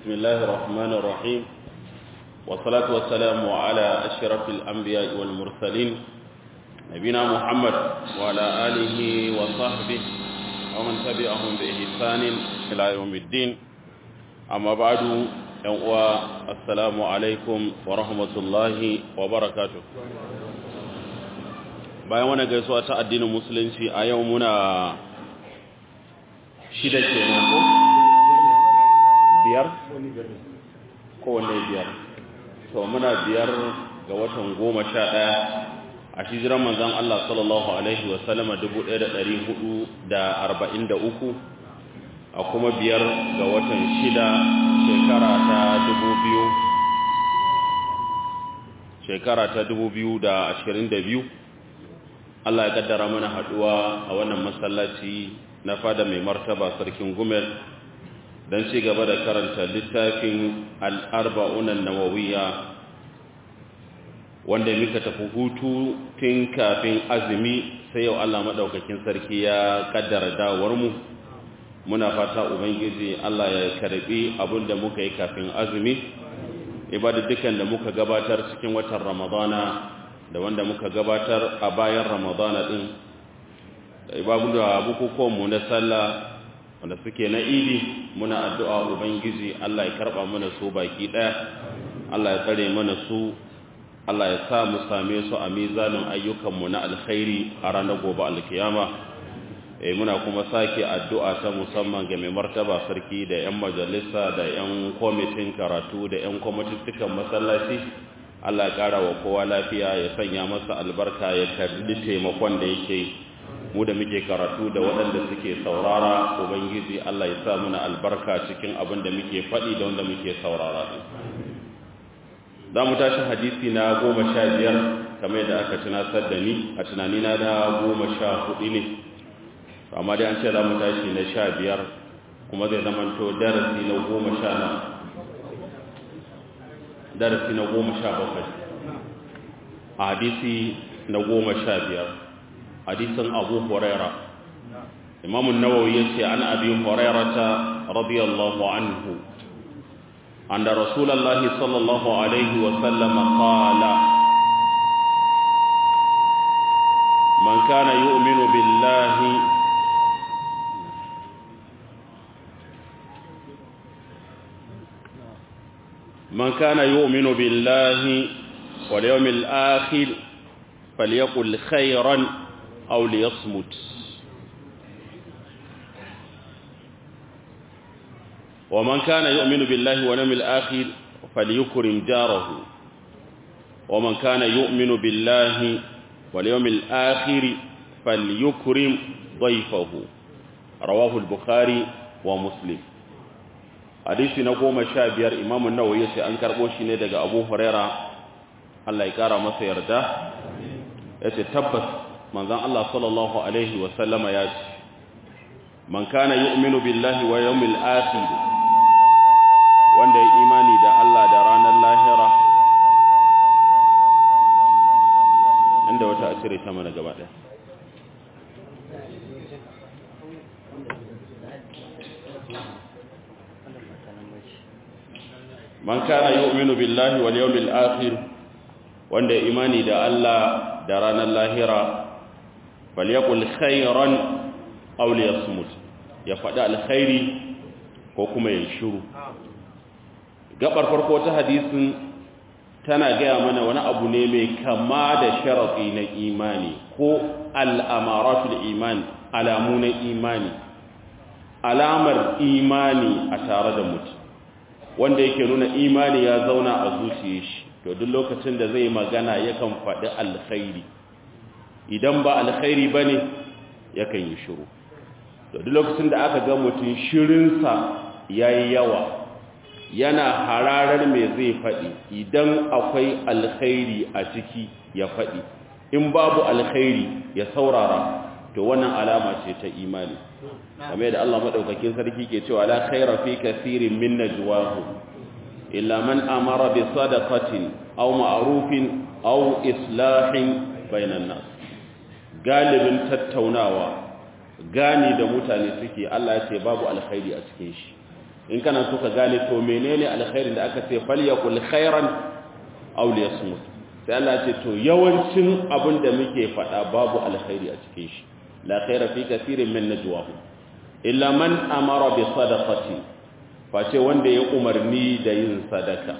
بسم الله الرحمن الرحيم والصلاة والسلام على أشرف الأنبياء والمرسلين نبينا محمد وعلى آله وصحبه ومن تبعهم بإحسان إلى يوم الدين أما بعد السلام عليكم ورحمة الله وبركاته bayan wani gaisuwa ta addinin musulunci a yau muna shida ke ko biyar kowane biyar to muna biyar ga watan goma sha ɗaya a shijiran manzan Allah sallallahu Alaihi wasallama dubu ɗaya da ɗari hudu da arba'in da uku a kuma biyar ga watan shida shekara ta dubu biyu shekara ta dubu biyu da ashirin da biyu Allah ya kaddara mana haɗuwa a wannan masallaci na fada mai martaba sarkin gumel don ci gaba da karanta littafin al'arba'unan nawawiya wanda muka tafi hutu tun kafin azumi sai yau Allah maɗaukakin sarki ya kaddara dawarmu muna fata ubangiji Allah ya karbi abin da muka yi kafin azumi ibada dukan da muka gabatar cikin watan ramadana da wanda muka gabatar a bayan ramadana din da ibabu da bukukuwanmu na sallah wanda suke na idi muna addu'a ubangiji Allah ya karba mana su baki daya Allah ya tsare mana su Allah ya sa mu same su a mizanin ayyukanmu na alkhairi a ranar gobe alkiyama eh muna kuma sake addu'a ta musamman ga mai martaba sarki da 'yan majalisa da 'yan kwamitin karatu da 'yan kwamitittukan masallaci Allah ya ƙara wa kowa lafiya ya sanya masa albarka ya karbi taimakon da yake mu da muke karatu da waɗanda suke saurara ubangiji Allah ya sa muna albarka cikin abin da muke faɗi da wanda muke saurara za mu tashi hadisi na goma sha biyar kamar yadda aka tunasar da ni a tunanina na goma sha hudu ne amma dai an ce za mu tashi na sha biyar kuma zai zamanto darasi na goma sha na darasi na goma sha bakwai a hadisi na goma sha biyar hadisin abu huraira imamun nawawi ya ce an abi hurairata radiyallahu anhu عند رسول الله صلى الله عليه وسلم قال من كان يؤمن بالله من كان يؤمن بالله واليوم الآخر فليقل خيرا أو ليصمت ومن كان يؤمن بالله واليوم الآخر فليكرم جاره ومن كان يؤمن بالله واليوم الآخر فليكرم ضيفه رواه البخاري ومسلم hadisi na goma sha biyar imamun nawa ya ce an karɓo shi ne daga abu huraira Allah ya ƙara masa yarda ya ce tabbas manzan Allah sallallahu Alaihi wasallama ya ce man kana yu'minu billahi wa yawmil akhir wanda ya imani da Allah da ranar lahira inda wata a cire ta mana gaba ɗaya man kana yu'minu billahi wal yawmil akhir wanda imani da Allah da ranar lahira falyakul khairan aw liyasmut ya faɗi alkhairi ko kuma ya shiru gabar farko ta hadisin tana gaya mana wani abu ne mai kama da sharafi na imani ko al'amaratul iman alamu na imani alamar imani a tare da mutum wanda yake nuna imani ya zauna a zuciya shi to duk lokacin da zai magana yakan faɗi alkhairi idan ba alkhairi ba ne yakan yi shiru to duk lokacin da aka ga mutum shirinsa ya yi yawa yana hararar mai zai faɗi idan akwai alkhairi a ciki ya faɗi in babu alkhairi ya saurara to wannan alama ce ta imani kamar da Allah madaukakin sarki ke cewa la khaira fi kaseerin min najwahu illa man amara bi sadaqatin aw ma'rufin aw islahin bainan nas galibin tattaunawa gani da mutane suke Allah ya ce babu alkhairi a cikin shi in kana so ka gane to menene alkhairin da aka ce falyakul khairan aw liyasmut sai Allah ce to yawancin abin da muke faɗa babu alkhairi a cikin shi la khaira fi kathirin min najwahum illa man amara bi sadaqati face wanda ya umarni da yin sadaka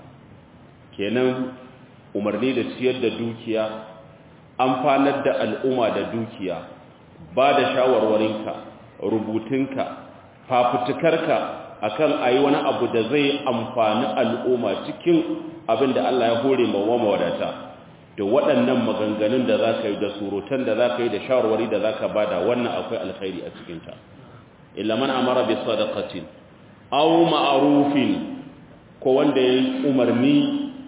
kenan umarni da ciyar da dukiya amfanar da al'umma da dukiya ba da shawarwarinka rubutunka fafutukarka akan ayi wani abu da zai amfani al'umma cikin abin da Allah ya hore ma wa mawadata da waɗannan maganganun da za ka yi da surutan da za ka yi da shawarwari da za ka bada wannan akwai alkhairi a cikinta illa man amara bi sadaqatin aw ma'rufin ko wanda yayi umarni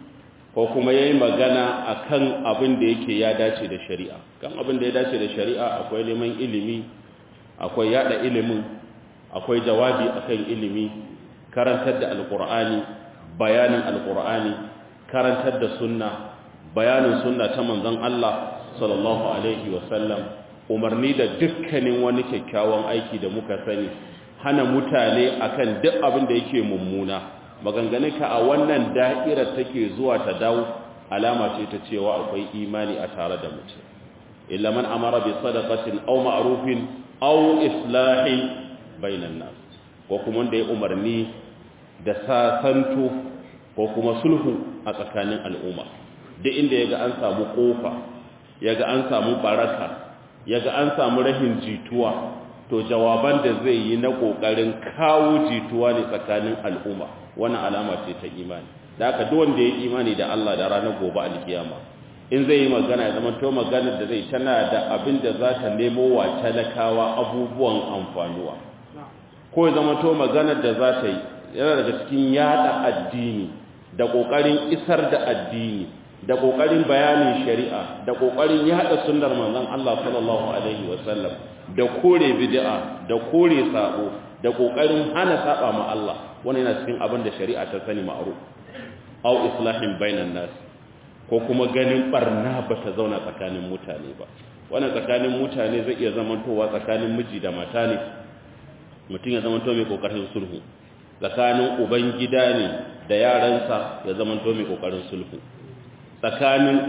ko kuma yayi magana akan abin da yake ya dace da shari'a kan abin da ya dace da shari'a akwai neman ilimi akwai yada ilimin akwai jawabi akan ilimi karantar da alqur'ani bayanin alqur'ani karantar da sunna bayanin sunna ta manzon Allah sallallahu alaihi wasallam umarni da dukkanin wani kyakkyawan aiki da muka sani hana mutane akan duk abin da yake mummuna maganganunka a wannan da'irar take zuwa ta dawo alama ce ta cewa akwai imani a tare da mutum illa man amara bi sadaqatin aw ma'rufin aw islahin bainan nas ko kuma wanda ya umarni da sasanto ko kuma sulhu a tsakanin al'umma duk inda yaga an samu kofa yaga an samu baraka yaga an samu rahin jituwa to jawaban da zai yi na kokarin kawo jituwa ne tsakanin al'umma wannan alama ce ta imani da haka duk wanda ya imani da Allah da ranar gobe alkiyama in zai yi magana ya zama to maganar da zai tana da abin da za ta nemo wa talakawa abubuwan amfanuwa ko ya zama to maganar da za ta yi yana daga cikin yada addini da kokarin isar da addini da kokarin bayanin shari'a da kokarin yada sunnar manzon Allah sallallahu alaihi wasallam da kore bid'a da kore sabo da kokarin hana saba ma Allah wannan yana cikin abin da shari'a ta sani ma'ruf aw islahin bainan nas ko kuma ganin barna ba ta zauna tsakanin mutane ba wannan tsakanin mutane zai iya zamantowa tsakanin miji da mata ne mutum ya zamanto mai kokarin sulhu tsakanin uban gida ne da yaransa ya zamanto mai kokarin sulhu tsakanin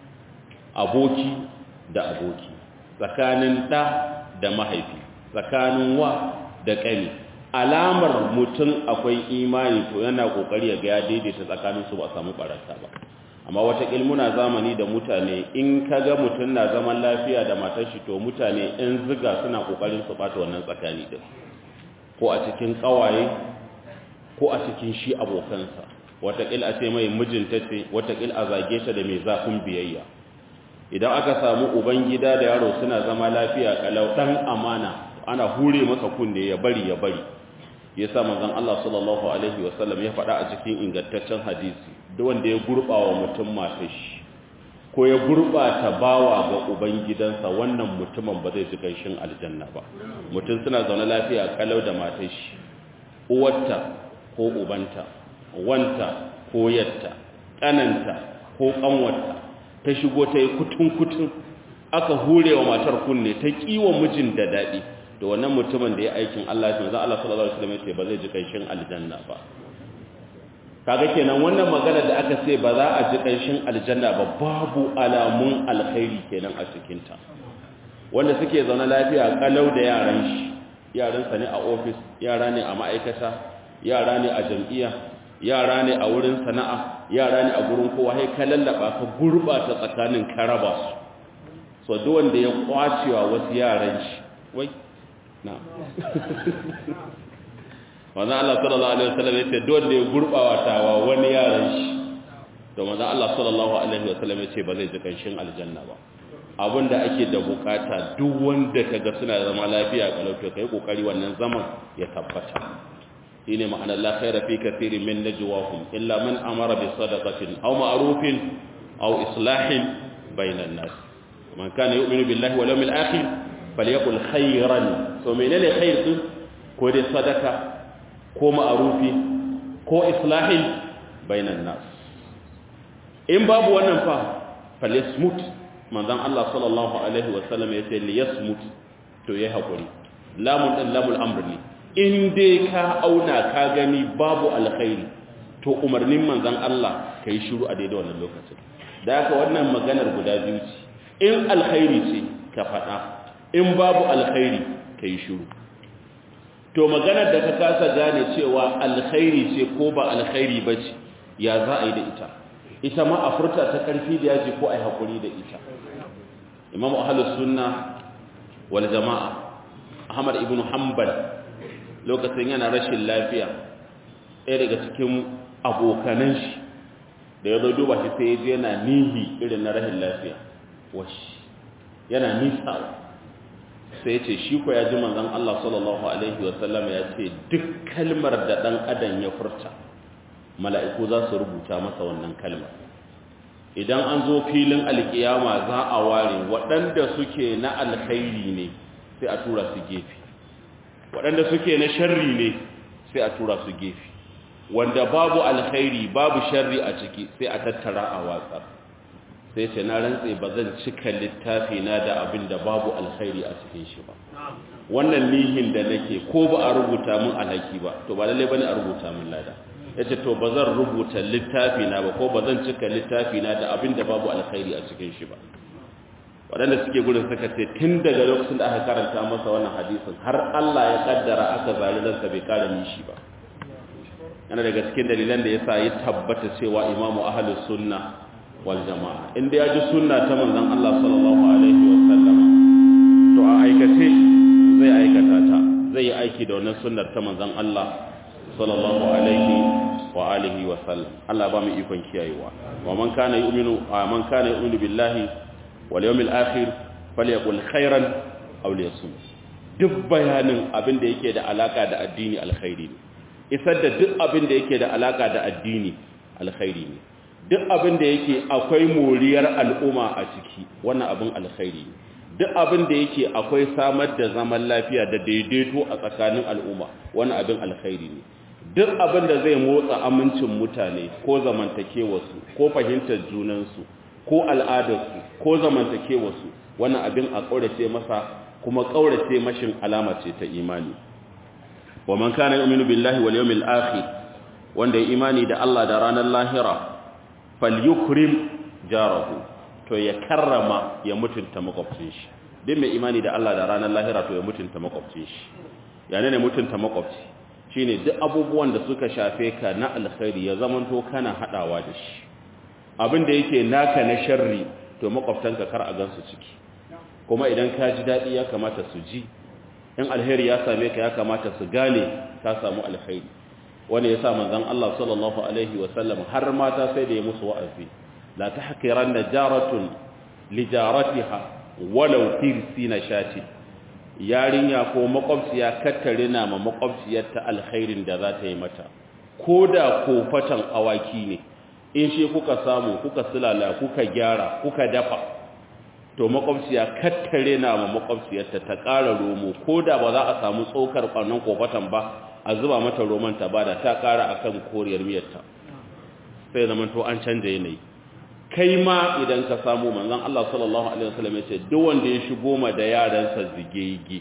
aboki da aboki tsakanin ɗa da mahaifi tsakanin wa da ƙani alamar mutum akwai imani to yana kokari ya ga ya daidaita tsakanin su ba samu baraka ba amma wata ilmuna zamani da mutane in kaga mutum na zaman lafiya da matar shi to mutane in ziga suna kokarin su bata wannan tsakani din ko a cikin kawaye ko a cikin shi abokansa watakil a ce mai mijinta ce watakil a zage ta da mai zafin biyayya idan aka samu uban gida da yaro suna zama lafiya kalau dan amana ana hure masa kunne ya bari ya bari yasa manzon Allah sallallahu alaihi wasallam ya faɗa a cikin ingantaccen hadisi duk wanda ya gurbawa mutum matar shi ko ya gurbata bawa ga uban gidansa wannan mutumin ba zai ji ganshin aljanna ba mutum suna zaune lafiya kalau da matar shi uwarta ko ubanta wanta ko yatta kananta ko kanwarta ta shigo ta yi kutun-kutun aka hure wa matar kunne ta kiwa mijin da daɗi da wannan mutumin da ya aikin Allah ya manzo Allah sallallahu alaihi wasallam ya ce ba zai ji kanshin aljanna ba kaga kenan wannan magana da aka ce ba za a ji kanshin aljanna ba babu alamun alkhairi kenan a cikin ta wanda suke zaune lafiya kalau da yaran shi yaran sa ne a office yara ne a ma'aikata yara ne a jam'iyya yara ne a wurin sana'a yara ne a gurin kowa sai ka lallaba ka gurbata tsakanin karaba su so duk wanda ya kwacewa wasu yaran shi wai na manzo Allah sallallahu alaihi wasallam yace duk wanda ya gurbawa tawa wani yaran shi to manzo Allah sallallahu alaihi wasallam yace ba zai ji kanshin aljanna ba abinda ake da bukata duk wanda kaga suna zama lafiya kalau to kai kokari wannan zaman ya tabbata shine ma'ana la khaira fi kathirin min najwahum illa man amara bi sadaqatin aw ma'rufin aw islahin bainan nas man kana yu'minu billahi wal yawmil akhir falyakul khairan so menene khair din ko dai sadaka ko ma'rufi ko islahin bainan nas in babu wannan fa falyasmut manzon Allah sallallahu alaihi wasallam yace liyasmut to yayi hakuri lamun din lamul amr ne in dai ka auna ka gani babu alkhairi to umarnin manzon Allah kai shiru a daidai wannan lokacin da haka wannan maganar guda biyu ce in alkhairi ce ka faɗa in babu alkhairi kai shiru to maganar da ka kasa gane cewa alkhairi ce ko ba alkhairi ba ce ya za a yi da ita ita ma a furta ta ƙarfi da yaji ko a yi haƙuri da ita imam ahalus sunna wal jama'a ahmad ibn hanbal lokacin yana rashin lafiya ɗaya daga cikin abokanan shi da ya zo duba shi sai ya je yana nihi irin na rashin lafiya washi yana nisawa sai ya ce shi ko ya ji manzon Allah sallallahu alaihi wasallam ya ce duk kalmar da ɗan adam ya furta mala'iku za su rubuta masa wannan kalmar idan an zo filin alkiyama za a ware waɗanda suke na alkhairi ne sai a tura su gefe waɗanda suke na sharri ne sai a tura su gefe wanda babu alkhairi babu sharri a ciki sai a tattara a watsar sai ce na rantse ba zan cika littafi na da abin da babu alkhairi a cikin shi ba wannan nihin da nake ko ba a rubuta mun alhaki ba to ba lalle bane a rubuta mun lada yace to ba zan rubuta littafi na ba ko ba zan cika littafi na da abin da babu alkhairi a cikin shi ba waɗanda suke gudun suka ce tun daga lokacin da aka karanta masa wannan hadisin har Allah ya kaddara aka zali ransa bai kara nishi ba yana daga cikin dalilan da yasa ya tabbata cewa imamu ahlus sunna wal jama'a inda ya ji sunna ta manzon Allah sallallahu alaihi wa sallama to a aikace zai aikata ta zai yi aiki da wannan sunnar ta manzon Allah sallallahu alaihi wa alihi wa sallam Allah ba mu ikon kiyayewa wa man kana yu'minu man kana yu'minu billahi wal yawmil akhir falyaqul khairan aw liyasum duk bayanin abin da yake da alaka da addini alkhairi ne isar da duk abin da yake da alaka da addini alkhairi ne duk abin da yake akwai moriyar al'umma a ciki wannan abin alkhairi ne duk abin da yake akwai samar da zaman lafiya da daidaito a tsakanin al'umma wannan abin alkhairi ne duk abin da zai motsa amincin mutane ko zamantakewarsu ko fahimtar junansu ko al'adarsu ko zamantakewarsu wannan abin a ƙaurace masa kuma ƙaurace mashin alama ce ta imani wa man kana yu'minu billahi wal yawmil akhir wanda ya imani da Allah da ranar lahira falyukrim jarahu to ya karrama ya mutunta makwabcin shi din mai imani da Allah da ranar lahira to ya mutunta makwabcin shi yana ne mutunta makwabci shine duk abubuwan da suka shafe ka na alkhairi ya zamanto kana hadawa da shi abin da yake naka na sharri to makwabtanka kar a gansu ciki kuma idan ka ji dadi ya kamata su ji in alheri ya same ka ya kamata su gane ka samu alkhairi wanda yasa manzon Allah sallallahu alaihi wasallam har mata sai da ya musu wa'azi la tahqiranna jaratun li jaratiha walau tirsina shati yarinya ko makwabciya kattare na ma makwabciyarta alkhairin da za ta yi mata ko da kofatan awaki ne in shi kuka samu kuka sulala kuka gyara kuka dafa to makwabciya kattare na ma makwabciyarta ta ƙara romo ko da ba za a samu tsokar ƙwannan kofatan ba a zuba mata roman ta bada ta ƙara akan koriyar miyarta sai zaman to an canja yanayi kai ma idan ka samu manzon Allah sallallahu alaihi wasallam ya ce duk wanda ya shigo ma da yaransa zigege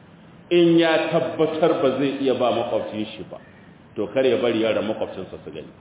in ya tabbatar ba zai iya ba makwabcin shi ba to kar ya bari yaran makwabcinsa su gani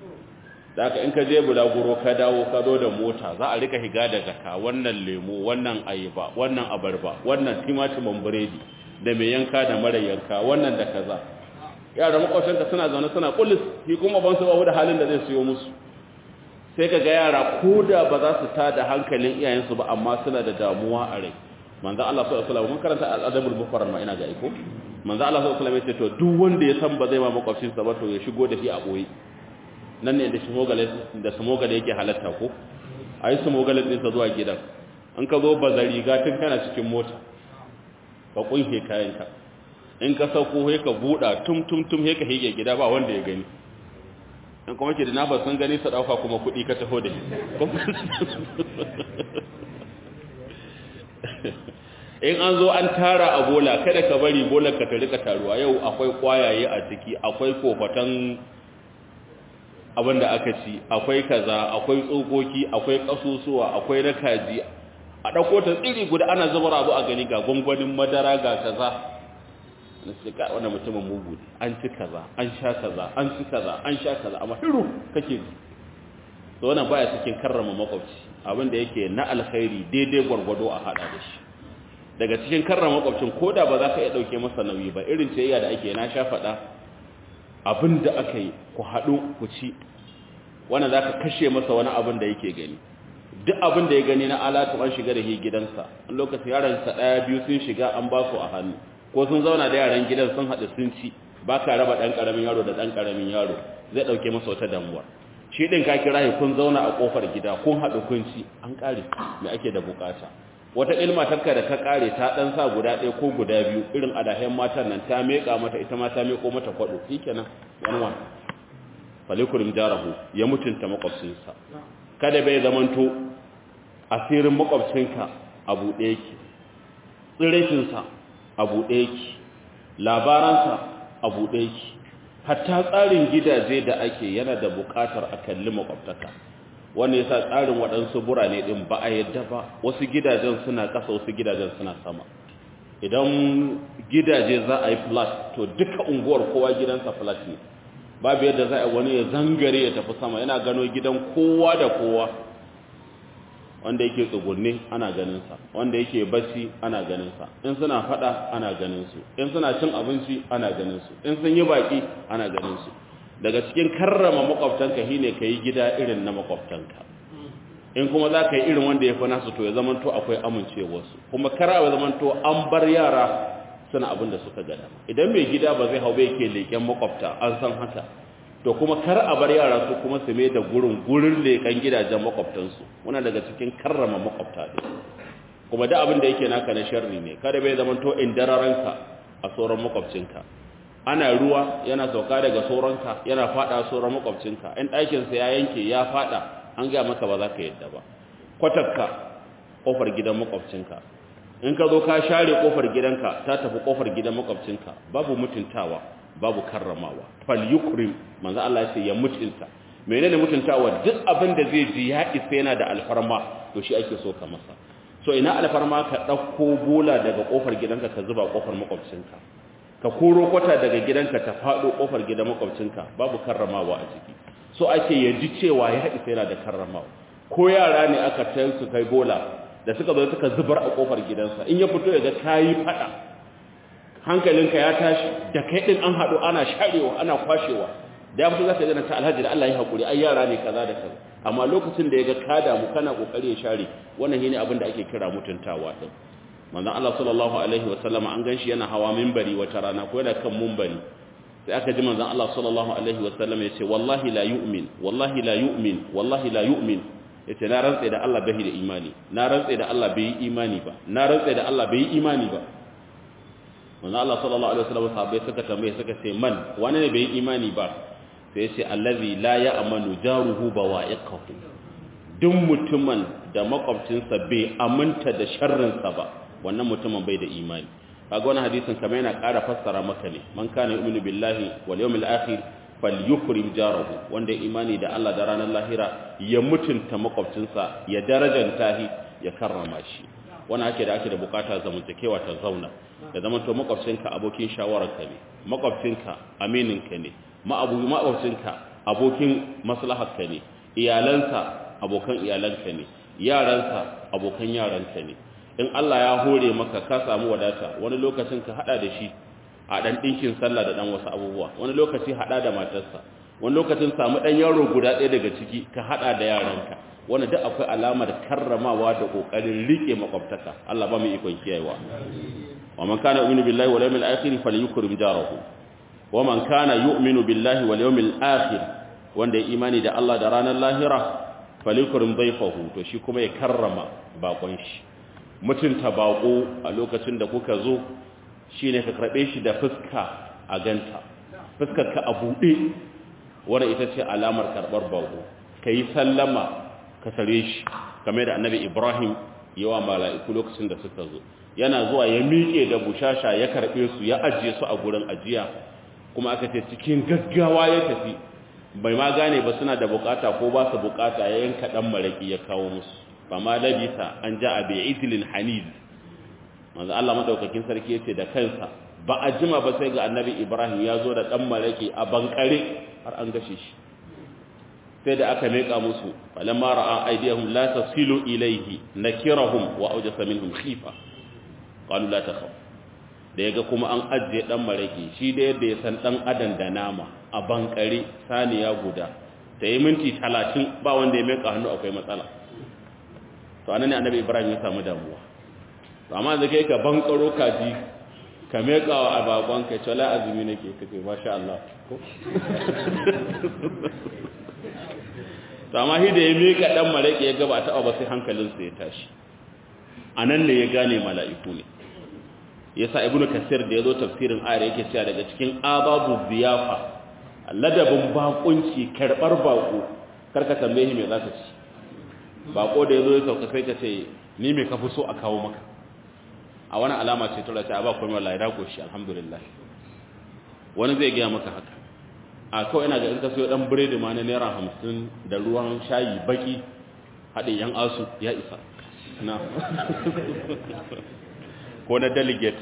haka in ka je bulaguro ka dawo ka zo da mota za a rika higa da jaka wannan lemo wannan ayaba wannan abarba wannan timatimin biredi da mai yanka da mara yanka wannan da kaza yaran makwabcinka suna zaune suna kullis shi kuma ban su babu da halin da zai siyo musu sai ka ga yara ko da ba za su tada hankalin iyayensu ba amma suna da damuwa a rai manzo Allah sallallahu alaihi wasallam mun karanta al-adabul mufrad ma ina ga iko manzo Allah sallallahu alaihi wasallam ya ce to duk wanda ya san ba zai ma makwabcinsa ba to ya shigo da shi a boye nan ne da smogale da smogale yake halatta ko ayi smogale din sa zuwa gidan an ka zo bazari ga tun kana cikin mota ka kunhe kayanka in ka sauko sai ka buda tum tum tum sai ka hige gida ba wanda ya gani in kuma ke da na ba sun gani su dauka kuma kudi ka taho da in an zo an tara a bola kada ka bari bolar ka ta rika taruwa yau akwai kwayaye a ciki akwai kofatan abin da aka ci akwai kaza akwai tsokoki akwai kasusuwa akwai na kaji a ɗauko ta tsiri guda ana zubar abu a gani ga gwangwanin madara ga kaza na ce ka wannan mutumin mugu ne an ci kaza an sha kaza an ci kaza an sha kaza amma hiru kake to wannan baya cikin karrama makwabci abin da yake na alkhairi daidai gwargwado a hada da shi daga cikin karrama makwabcin koda ba za ka iya dauke masa nauyi ba irin ciyayya da ake na sha faɗa abin da aka yi ku haɗu ku ci wannan za ka kashe masa wani abin da yake gani duk abin da ya gani na alatu an shiga da shi gidansa a lokacin yaransa ɗaya biyu sun shiga an ba su a hannu ko sun zauna da yaran gidan sun haɗu sun ci ba ka raba ɗan ƙaramin yaro da ɗan ƙaramin yaro zai ɗauke masa wata damuwa shi ɗin ka kira shi kun zauna a ƙofar gida kun haɗu kun ci an ƙare me ake da buƙata wata ilma takka da ka ƙare ta ɗan sa guda ɗaya ko guda biyu irin adahen matan nan ta meƙa mata ita ma ta meƙo mata kwaɗo shi kenan wani wani falikurim jarahu ya mutunta makwabcinsa kada bai zamanto asirin makwabcinka a buɗe yake tsirashinsa a buɗe yake labaransa a buɗe yake hatta tsarin gidaje da ake yana da buƙatar a kalli makwabtaka wanda yasa tsarin waɗansu burane ɗin ba a yadda ba wasu gidajen suna ƙasa wasu gidajen suna sama idan gidaje za a yi flat to duka unguwar kowa gidansa flat ne babu yadda za a wani ya zangare ya tafi sama yana gano gidan kowa da kowa wanda yake tsugunne ana ganinsa wanda yake bacci ana ganinsa in suna fada ana ganinsu in suna cin abinci ana ganinsu in sun yi baki ana ganinsu daga cikin karrama makwabtanka shine ka yi gida irin na makwabtanka in kuma za ka yi irin wanda ya fi nasu to ya zamanto akwai amincewarsu kuma kara ya zamanto an bar yara suna abin da suka gada idan mai gida ba zai hau bai ke leken makwabta an san haka to kuma kar a bar yara su kuma su mai da gurin gurin leken gidajen makwabtansu muna daga cikin karrama makwabta ne kuma da abin da yake naka na sharri ne kada bai zama to in dararanka a sauran makwabcinka ana ruwa yana sauka daga sauranka yana fada sauran makwabcinka in ɗakinsa ya yanke ya fada an ga maka ba za ka yadda ba kwatakka kofar gidan makwabcinka in ka zo ka share kofar gidanka ta tafi kofar gidan makwabcinka babu mutuntawa babu karramawa fal yukrim manzo Allah ya ce ya mutunta menene mutuntawa duk abin da zai ji ya isa yana da alfarma to shi ake so ka masa so ina alfarma ka dauko bola daga kofar gidanka ka zuba kofar makwabcinka ka koro kwata daga gidanka ta fado kofar gidan makwabcinka babu karramawa a ciki so ake ya ji cewa ya isa yana da karramawa ko yara ne aka tayar su kai bola da suka zo suka zubar a kofar gidansa in ya fito ya ga kayi fada hankalinka ya tashi da kai din an hadu ana sharewa ana kwashewa da ya fito zaka ga ta alhaji da Allah ya hakuri ai yara ne kaza da kaza amma lokacin da ya ga ka damu kana kokari ya share wannan shine abin da ake kira mutuntawa din manzon Allah sallallahu alaihi wasallam an ganshi yana hawa minbari wata rana ko yana kan minbari sai aka ji manzon Allah sallallahu alaihi wasallam ya ce wallahi la yu'min wallahi la yu'min wallahi la yu'min yace na rantsa da Allah bai da imani na rantsa da Allah bai yi imani ba na rantsa da Allah bai yi imani ba manzo Allah sallallahu alaihi wasallam sahabbai suka tambaye suka ce man wani ne bai yi imani ba sai yace allazi la ya'manu jaruhu bawa'iqahu duk mutumin da makwabcinsa bai aminta da sharrinsa ba wannan mutumin bai da imani kaga wannan hadisin kamar yana ƙara fassara maka ne man kana yu'minu billahi wal yawmil akhir falyukrim jarahu wanda imani da Allah da ranar lahira ya mutunta makwabcinsa ya darajanta shi ya karrama shi wannan ake da ake da bukata zamantakewa ta zauna da zaman to makwabcinka abokin shawararka ne makwabcinka amininka ne ma'abu makwabcinka abokin maslaharka ne iyalansa abokan iyalanka ne yaransa abokan yaranka ne in Allah ya hore maka ka samu wadata wani lokacin ka hada da shi a dan dinkin sallah da dan wasu abubuwa wani lokaci hada da matarsa wani lokacin samu dan yaro guda ɗaya daga ciki ka hada da yaranka wanda duk akwai alamar karramawa da kokarin rike makwabtaka Allah ba mu ikon kiyayewa wa man kana yu'minu billahi wal yawmil akhir falyukrim jarahu wa man kana yu'minu billahi wal yawmil akhir wanda ya imani da Allah da ranar lahira falyukrim dayfahu to shi kuma ya karrama bakon shi mutunta bako a lokacin da kuka zo shine ka karbe shi da fuska a ganta fuskar ka a bude wannan ita ce alamar karbar bako kai sallama ka sare shi kamar da annabi Ibrahim yawa mala'iku lokacin da suka zo yana zuwa ya miƙe da bushasha ya karɓe su ya ajiye su a gurin ajiya kuma aka ce cikin gaggawa ya tafi bai ma gane ba suna da bukata ko ba su bukata ya yanka dan maraki ya kawo musu ba ma labisa an ja a bai idilin hanil manzo Allah madaukakin sarki yace da kansa ba a jima ba sai ga annabi ibrahim ya zo da ɗan malaki a bankare har an gashe shi sai da aka meka musu falamma ra'a aydihum la tasilu ilayhi nakirahum wa awjasa minhum khifa qalu la takhaf da yaga kuma an ajje dan maraki shi da yadda ya san dan adam da nama a bankare saniya guda ta yi minti 30 ba wanda ya meka hannu akwai matsala to anan ne annabi ibrahim ya samu damuwa to amma da kai ka bankaro kaji ka meka wa ababon ka ce la azumi nake kace masha Allah ko to amma shi da ya mika dan maraki ya gaba ta ba sai hankalinsa ya tashi anan ne ya gane mala'iku ne yasa ibnu kasir da yazo tafsirin ayar yake cewa daga cikin ababu ziyafa ladabin bakunci karbar bako karka tambaye me zaka ci bako da yazo ya sauka sai ka ce ni me ka fi so a kawo maka a wani alama ce tura ta ba komai wallahi da koshi alhamdulillah wani zai ga maka haka a kawai ina ga in ka sayo dan biredi ma na naira hamsin da ruwan shayi baki haɗin yan asu ya isa na ko na delegate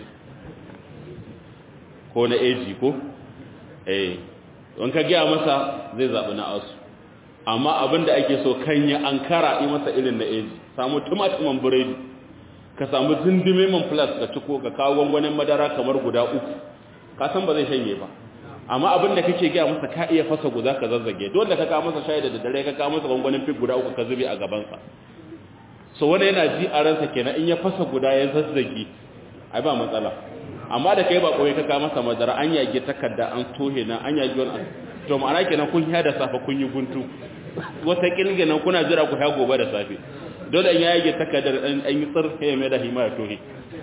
ko na AG ko eh don ka gaya masa zai zaɓi na asu amma abinda ake so kan ya ankara yi masa irin na AG samu tumatuman biredi ka samu zindime man plus ka ciko ka kawo gwangwanin madara kamar guda uku ka san ba zai shanye ba amma abin da kake gaya masa ka iya fasa guda ka zazzage dole ka kawo masa shayi da daddare ka kawo masa gwangwanin fig guda uku ka zube a gabansa so wani yana ji a ransa kenan in ya fasa guda ya zazzage ai ba matsala amma da kai ba koyi ka kawo masa madara an yage takarda an tohe na an yage wani to ma'ana kenan kun ya da safe kun yi guntu wata kilge nan kuna jira ku ya gobe da safe dole in ya yage takardar an yi tsir ya mai da hima ya tohe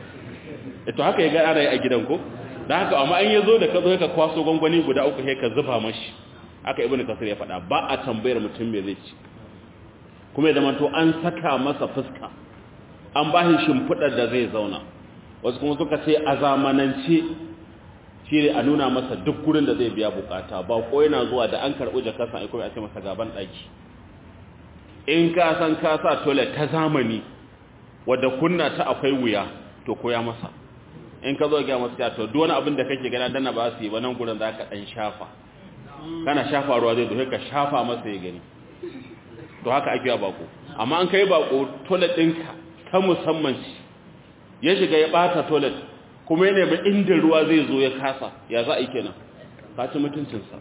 to haka ya ga ana yi a gidan ko da haka amma an yazo da ka zo ka kwaso gwangwani guda uku sai ka zuba mashi aka ibnu kasir ya faɗa ba a tambayar mutum me zai ci kuma ya zamanto an saka masa fuska an ba shi shimfiɗar da zai zauna wasu kuma suka ce a zamanance shi ne a nuna masa duk gurin da zai biya bukata ba ko yana zuwa da an karɓi jakarsa a kuma a ce masa gaban ɗaki in ka san ka sa toilet ta zamani wadda kunna ta akwai wuya to koya masa in ka zo ga masu ya to duk wani abin da kake gana dana ba su yi ba nan gurin za ka ɗan shafa kana shafa ruwa zai zo ka shafa masa ya gani to haka ake yi bako amma an kai bako toilet ɗinka ta musamman shi ya shiga ya ɓata toilet kuma ya nemi inda ruwa zai zo ya kasa ya za a yi kenan ka ci mutuncinsa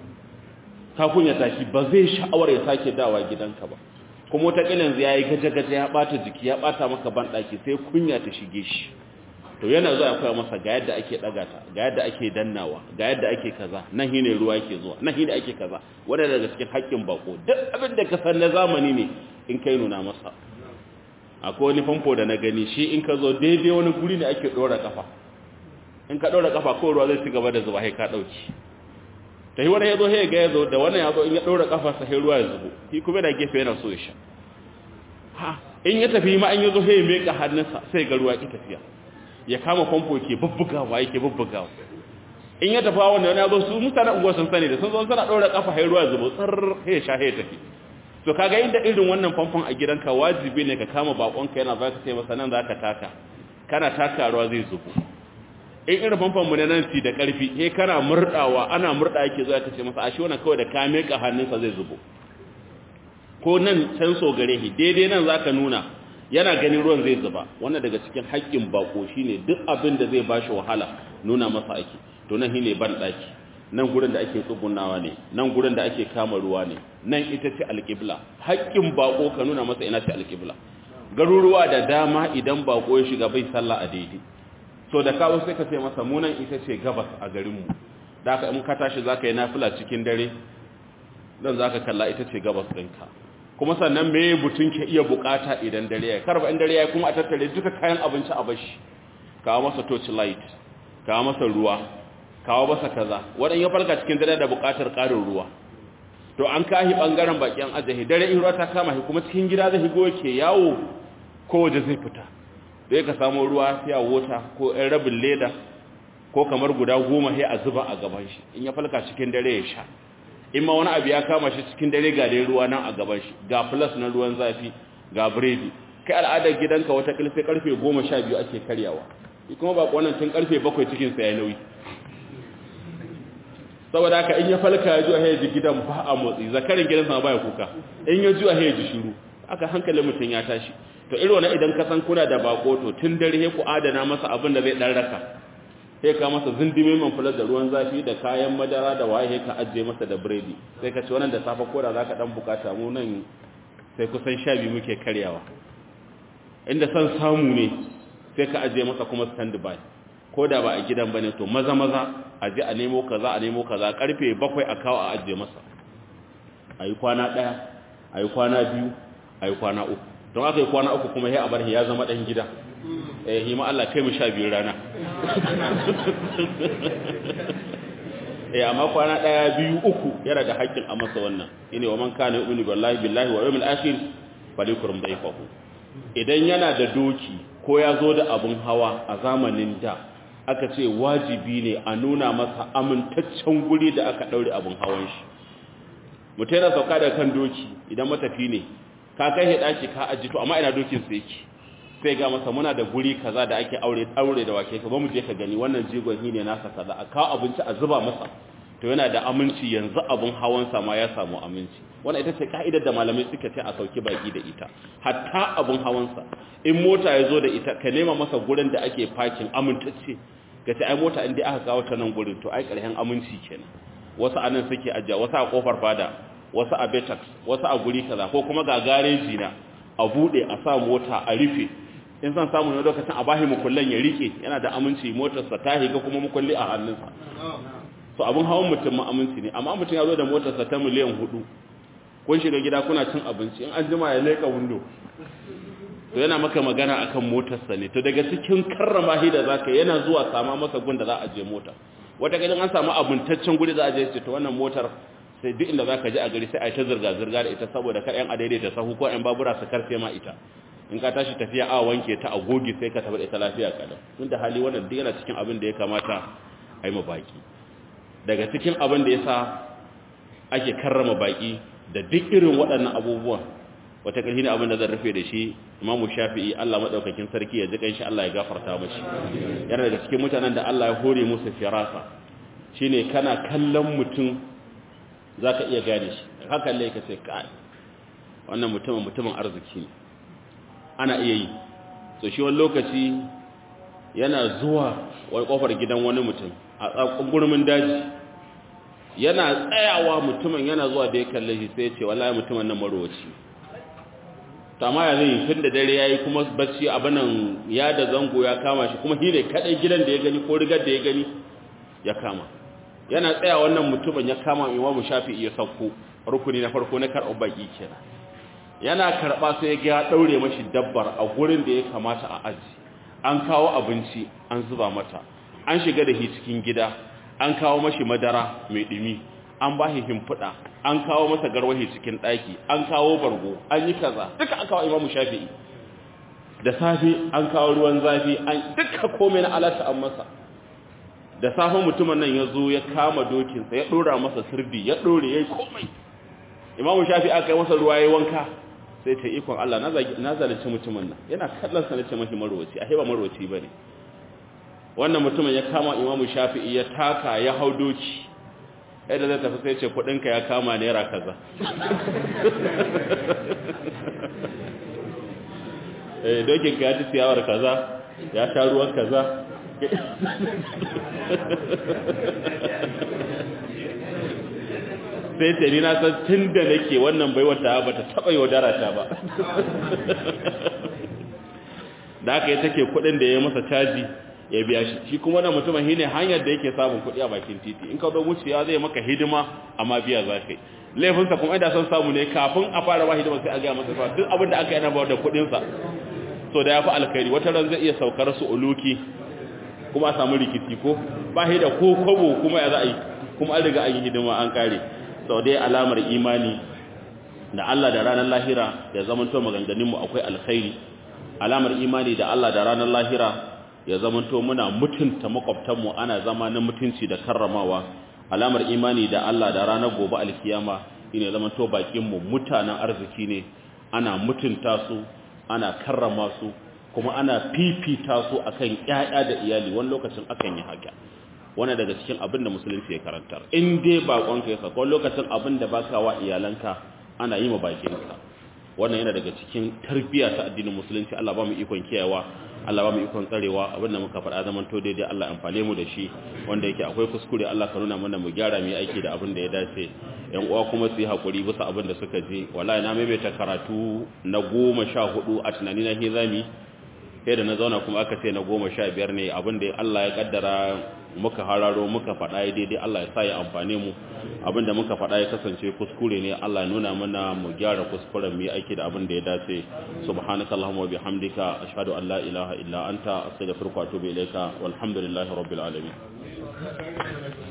ka kunya tashi ba zai sha'awar ya sake dawa gidanka ba kuma wata ƙilin ya yi gaje-gaje ya ɓata jiki ya ɓata maka banɗaki sai kunya ta shige shi to yana zuwa ya koya masa ga yadda ake ɗaga ta ga yadda ake dannawa ga yadda ake kaza nan hine ruwa yake zuwa nan hine ake kaza wanda daga cikin haƙƙin bako duk abin da ka san na zamani ne in kai nuna masa akwai wani famfo da na gani shi in ka zo daidai wani guri ne ake ɗora ƙafa in ka ɗora ƙafa ko ruwa zai ci gaba da zuba sai ka ɗauki ta yi wani ya zo ya ga ya zo da wannan ya zo in ya ɗora ƙafa sa sai ruwa ya zubo shi kuma da gefe yana so ya sha ha in ya tafi ma an ya zo ya meka hannunsa sai ga ruwa ki tafiya ya kama famfo ke bubbugawa yake bubbugawa in ya tafi wanda wani ya zo su mutane unguwa sun sani da sun zo suna ɗora ƙafa sai ruwa ya zubo tsar ya sha ya tafi to kaga inda irin wannan famfon a gidanka wajibi ne ka kama bakonka yana za ka sai masa nan za ka taka kana taka ruwa zai zubo in irin famfon mu ne nan ci da ƙarfi he kana murdawa ana murda yake zuwa ka ce masa ashe wannan kawai da ka meka hannunsa zai zubo ko nan can so gare shi daidai nan zaka nuna yana ganin ruwan zai zuba wannan daga cikin haƙƙin bako shine duk abin da zai bashi wahala nuna masa ake to nan shine ban daki nan gurin da ake tsugunawa ne nan gurin da ake kama ruwa ne nan ita ce alƙibla haƙƙin bako ka nuna masa ina ce alƙibla garuruwa da dama idan bako ya shiga bai sallah a daidai so da kawo sai ka ce masa munan ita ce gabas a garinmu da aka in ka tashi za ka yi nafila cikin dare don za ka kalla ita ce gabas ɗinka kuma sannan me mutum ke iya bukata idan dare ya karba in dare ya kuma a tattare duka kayan abinci a bashi kawo masa torch light kawo masa ruwa kawo masa kaza wadan ya farka cikin dare da bukatar karin ruwa to an kahi bangaren bakin ajahi dare in ruwa ta kama shi kuma cikin gida zai higo yake yawo ko waje zai fita da ka samu ruwa sai a wota ko ɗan rabin leda ko kamar guda goma sai a zuba a gaban shi in ya falka cikin dare ya sha in ma wani abu ya kama shi cikin dare ga dai ruwa nan a gaban shi ga plus na ruwan zafi ga biredi kai al'adar gidanka wata kilfe karfe goma sha biyu ake karyawa shi kuma ba wannan tun karfe bakwai cikin sa ya nauyi saboda haka in ya falka ya juya ya ji gidan ba a motsi zakarin gidan sama baya kuka in ya juya ya ji shiru aka hankalin mutum ya tashi to irin wannan idan ka san kuna da bako to tun dare ku adana masa abin da zai dan raka sai ka masa zindime man fular da ruwan zafi da kayan madara da waye ka ajiye masa da biredi sai ka ci wannan da safa koda za ka dan bukata mu nan sai kusan sha biyu muke karyawa inda san samu ne sai ka ajiye masa kuma stand by ko da ba a gidan bane to maza maza a je a nemo kaza a nemo kaza karfe bakwai a kawo a ajiye masa a yi kwana ɗaya a yi kwana biyu a yi kwana uku don aka yi kwana uku kuma ya abar ya zama ɗan gida eh hima Allah kai mu sha biyu rana eh amma kwana daya biyu uku yana da haƙƙin a masa wannan ine wa man kana yu'minu billahi billahi wa yawmil akhir falyakrum dayfahu idan yana da doki ko ya zo da abun hawa a zamanin da aka ce wajibi ne a nuna masa amintaccen guri da aka daure abun hawan shi mutai na sauka da kan doki idan matafi ne ka kai he daki ka aji to amma ina dokin sa yake sai ga masa muna da guri kaza da ake aure aure da wake ka ba mu je ka gani wannan jigon ne nasa kaza a kawo abinci a zuba masa to yana da aminci yanzu abun hawan sa ma ya samu aminci wannan ita ce kaidar da malamai suka ce a sauki baki da ita hatta abun hawan sa in mota ya zo da ita ka nema masa gurin da ake parking amintacce ka ce ai mota in dai aka kawo ta nan gurin to ai karhen aminci kenan wasu anan suke ajiya wasu a kofar fada wasu a betax wasu a guri kaza ko kuma ga gareji na a bude a sa mota a rufe in san samu ne lokacin a bahi mukullan ya rike yana da aminci motarsa ta higa kuma mukulli a hannunsa so abin hawan mutum ma aminci ne amma mutum ya zo da motarsa ta miliyan hudu kun shiga gida kuna cin abinci in an jima ya leka windo to yana maka magana akan motarsa ne to daga cikin karrama shi da zaka yana zuwa sama masa gun da za a je mota wata gidan an samu abuntaccen guri za a je ce to wannan motar sai duk inda zaka je a gari sai a yi ta zirga zirga da ita saboda kar yan adaidaita sahu ko yan babura su karfe ma ita in ka tashi tafiya a wanke ta a goge sai ka tabbata ita lafiya kada tun da hali wannan duk yana cikin abin da ya kamata a yi baki daga cikin abin da ya sa ake karrama baki da duk irin waɗannan abubuwan wata ƙarfi ne abin da zan rufe da shi imamu shafi'i Allah maɗaukakin sarki ya ji shi Allah ya gafarta mashi yana daga cikin mutanen da Allah ya hore musu firasa shine kana kallon mutum zaka iya gane shi haka lai ka ce kai wannan mutumin mutumin arziki ne ana iya yi so shi wani lokaci yana zuwa wani kofar gidan wani mutum a tsakon gurmin daji yana tsayawa mutumin yana zuwa da ya kalle shi sai ce wallahi mutumin nan marowaci tama ya zai tun da dare yayi kuma bacci abinan ya da zango ya kama shi kuma shine kadai gidan da ya gani ko rigar da ya gani ya kama yana tsaya wannan mutumin ya kama imamu shafi'i ya sauko rukuni na farko na karɓar baki kenan yana karɓa sai ya ɗaure mashi dabbar a gurin da ya kamata a aji an kawo abinci an zuba mata an shiga da shi cikin gida an kawo mashi madara mai ɗumi an ba shi himfuda an kawo masa garwahi cikin ɗaki an kawo bargo an yi kaza duka an kawo imamu shafi'i da safe an kawo ruwan zafi an duka komai na alata an masa da safe mutumin nan ya zo ya kama dokinsa ya ɗora masa sirdi ya ɗore ya yi komai imamu shafi'i aka yi masa ruwa ya wanka sai ta ikon Allah na zalunci mutumin nan yana kallon sa nace mashi marwaci a heba marwaci bane wannan mutumin ya kama imamu shafi'i ya taka ya hau doki yadda zai tafi sai ce kudinka ya kama naira kaza eh dokin ka ya ci siyawar kaza ya sha ruwan kaza sai ce ni na san tun da nake wannan baiwar ta ba ta taɓa yaudara ta ba da aka yi take kuɗin da ya masa caji ya biya shi shi kuma wannan mutumin shine hanyar da yake samun kuɗi a bakin titi in ka zo wucewa zai maka hidima amma biya za ka yi laifinsa kuma idan son samu ne kafin a fara ba hidima sai a gaya masa fa duk abin da aka yi na bawar da kuɗinsa so da ya fi alkhairi wata ran zai iya saukar su uluki kuma a samu rikici ko ba shi da ko kwabo kuma ya za a yi kuma an riga an yi hidima an kare sau dai alamar imani da Allah da ranar lahira ya zamanto maganganunmu akwai alkhairi alamar imani da Allah da ranar lahira ya zamanto muna mutunta makwabtanmu ana zama na mutunci da karramawa alamar imani da Allah da ranar gobe alkiyama ine zamanto bakinmu mutanen arziki ne ana mutunta su ana karrama su kuma ana fifita su akan ƴaƴa da iyali wani lokacin akan yi haka wani daga cikin abin da musulunci ya karantar in dai bakonka ya sako lokacin abin da baka wa iyalanka ana yi ma bakinka wannan yana daga cikin tarbiyya ta addinin musulunci Allah ba mu ikon kiyayewa Allah ba mu ikon tsarewa abin da muka faɗa zaman to daidai Allah amfane mu da shi wanda yake akwai kuskure Allah ka nuna mana mu gyara mu aiki da abin da ya dace yan uwa kuma su yi hakuri bisa abin da suka je wallahi na maimaita karatu na goma sha hudu a tunani na hizami sai da na zauna kuma aka ce na goma sha biyar ne abin da Allah ya kaddara muka hararo muka faɗa ya daidai Allah ya sa ya amfane mu abin da muka faɗa ya kasance kuskure ne Allah ya nuna mana mu gyara kuskuren mu aiki da abin da ya dace subhanakallahumma wa bihamdika ashhadu an la ilaha illa anta astaghfiruka wa atubu ilayka walhamdulillahi rabbil alamin